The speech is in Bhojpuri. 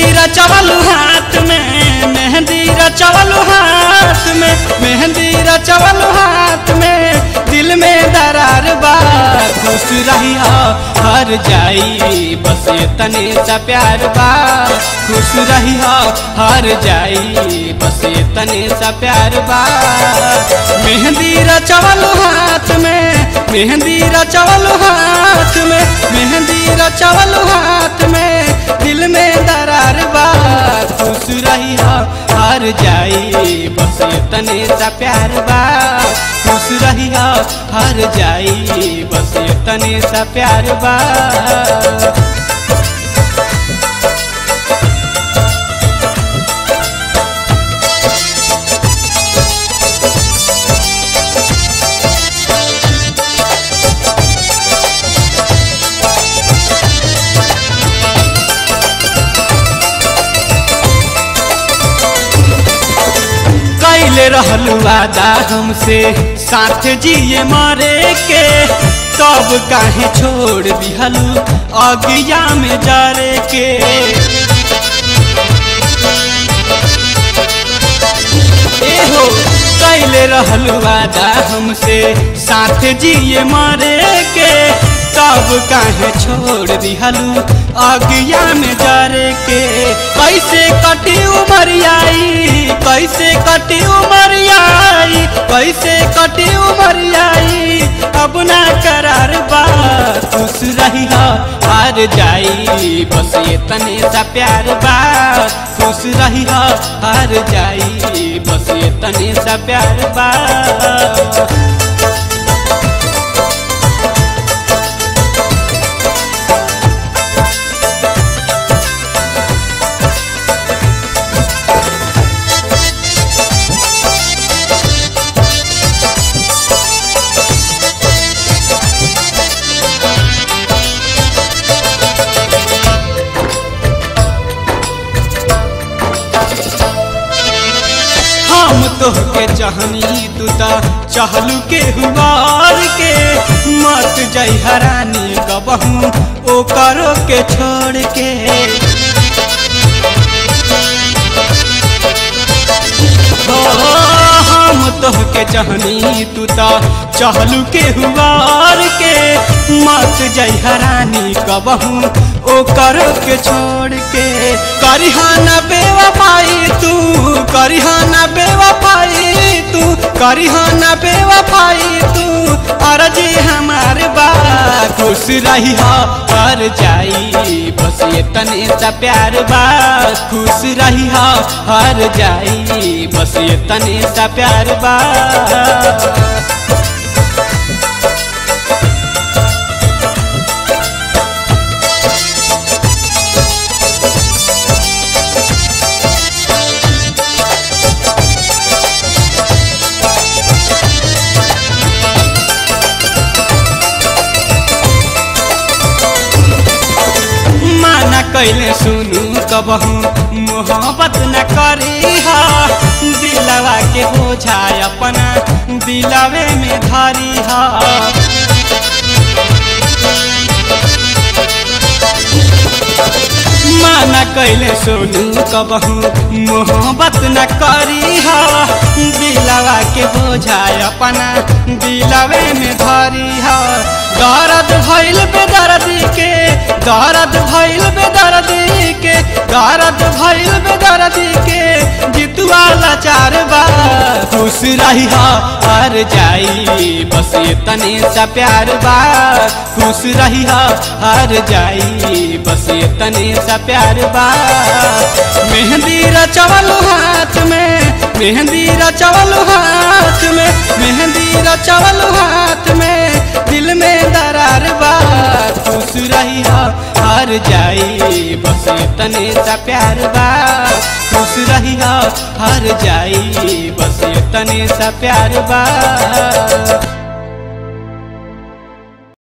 रचवलू हाथ में मेहंदी रचवलू हाथ में मेहंदी रचवलू हाथ में दिल में दरार बा खुश रही हर जाई बस ये तने सा प्यार बा खुश रही हर जाई बस ये तने सा प्यार बा मेहंदी रचवलू हाथ में मेहंदी रचवलू हाथ में मेहंदी रचवलू हाथ में दिल में दरार बा खुश रही हार जाई बस ये तने सा प्यार बा खुश रही हार जाई बस ये तने सा प्यार बा कैले रहलू वादा हमसे साथ जिए मरे के तब काहे छोड़ दिहलू अगिया में जरे के एहो कैले रहलू वादा हमसे साथ जिए मरे के तब काहे छोड़ दिहलू अगिया में जरे के कैसे कटी उमरियाई कैसे कटी उमरियाई कैसे कटी उमरियाई अब ना करार बा खुश रही हार जाई बस ये तने सा प्यार बा खुश रही हार जाई बस ये तने सा प्यार बा हम तोहके चाहनी तू ता चाहलू के हुआर के मत जई हरानी कबहू ओ करो के छोड़ के हो हम तोहके चाहनी तू ता चाहलू के हुआर के मत जई हरानी कबहू ओ करो के छोड़ के करिहाना बेवफाई तू करिहाना बेवफाई तू करिहाना बेवफाई तू अर्जी हमार बा खुश रही हर जाई बस ये तने सा प्यार बा खुश रही हर जाई बस ये तने सा प्यार बा माना कैले सुनू कबहू मोहब्बत न करी हा दिलवा के बोझा अपना दिलवे में धरी हा माना कैले सुनू कबहू मोहब्बत न करी हा दिलवा के बोझा अपना दिलवे में धरी हा दर्द भइल बेदर्दी के दर्द भइल बेदर्दी के दर्द भइल बेदर्दी के जितुआ लाचार बा खुश रही हार जाई बस ये तने सा प्यार बा खुश रही हार जाई बस ये तने सा प्यार बा मेहंदी रचवल हाथ में मेहंदी रचवल हाथ में मेहंदी रचवल हाथ में दिल में दरार बा खुश रही हार जाई बस ये तने सा प्यार बा खुश रही हार जाई बस ये तने सा प्यार बा